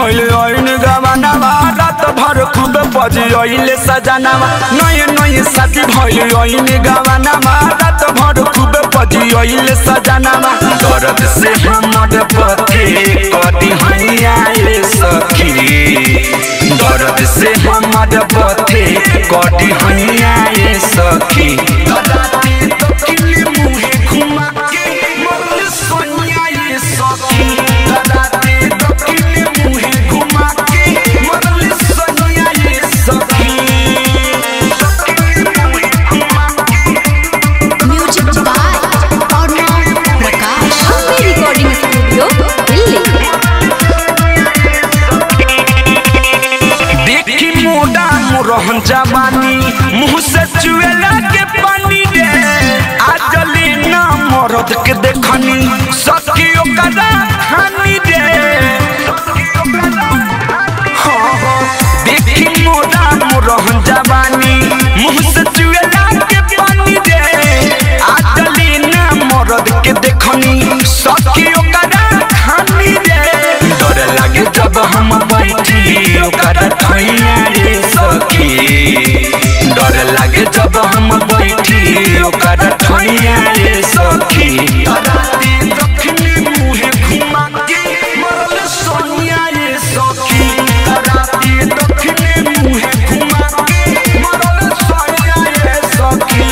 भइल ऐन गवानावा रात भर खूब बजिले सजनावा नये नये साथी भइल ऐन गवानावा रात भर खूब बजिले सजनावा दर्द से हमर पथे कदी हैया रे सखी दर्द से हमर पथे कदी हैया रे सखी राती तो किली मुहे घुमा के मोर सोनिया ये सखी राती तो किली मुहे घुमा के मोर सोनिया ये सखी music by Arnav Prakash Ambe recording studio Delhi देखी मोटा मुरहन जवानी मुंह से चुएला के पानी रे आजली ना मरद के देखनी सखी ओकरा खानी रे हाँ, हाँ, देखी मोटा मुरहन जवानी मुंह से चुएला के पानी रे आजली ना मरद के देखनी सखी ओकरा खानी रे डर लागे जब हम बैठी ओकर ठैया रे सखी डर लागे जब हम बैठी ओकर ठैया रे सखी राती दक्षिणी मुहे घुमा के मरल सोनिया रे सखी राती दक्षिणी मुहे घुमा के मरल सोनिया रे सखी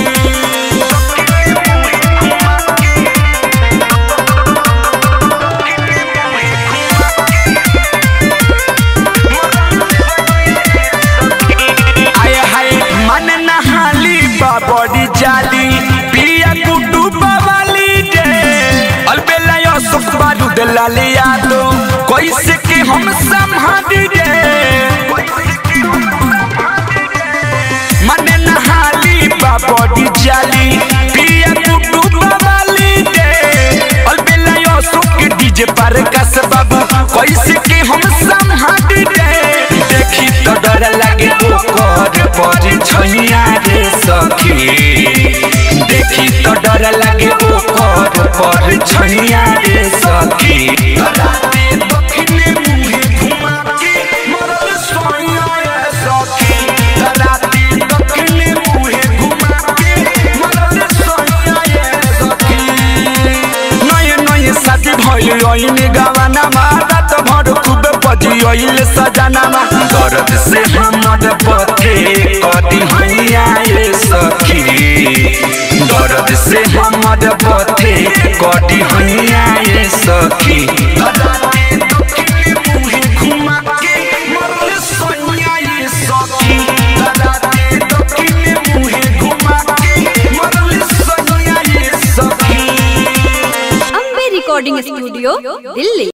आए हाय मन नहाली बाबरी जाली पिया कुटु बवाली रे अलबेला यो सुख बारू दलाली यादो कैसे के हम संभाली रे मन नहाली बाबरी जाली पिया कुटु बवाली रे अलबेला यो सुख डीजे पर कस बाबू कैसे के हम संभाली रे देखी तो डर लागे ओकर पर छैया रे सखी देखी तो डर लागे ओकर पर छैया रे सखी राते दक्षिणे मुहे घुमा के मरल सोइया रे सखी राते दक्षिणे मुहे घुमा के मरल सोइया रे सखी नये नये साथी भइल ऐने गवानामा रात भर खूब बजिले सजनामा दर्द से हमर पथे कदी हैया रे सखी दर्द से हमर पथे कदी हैया रे सखी राती दक्षिणी मुहे घुमा के मरल सोनिया रे सखी राती दक्षिणी मुहे घुमा के मरल सोनिया रे सखी अम्बे रिकॉर्डिंग स्टूडियो दिल्ली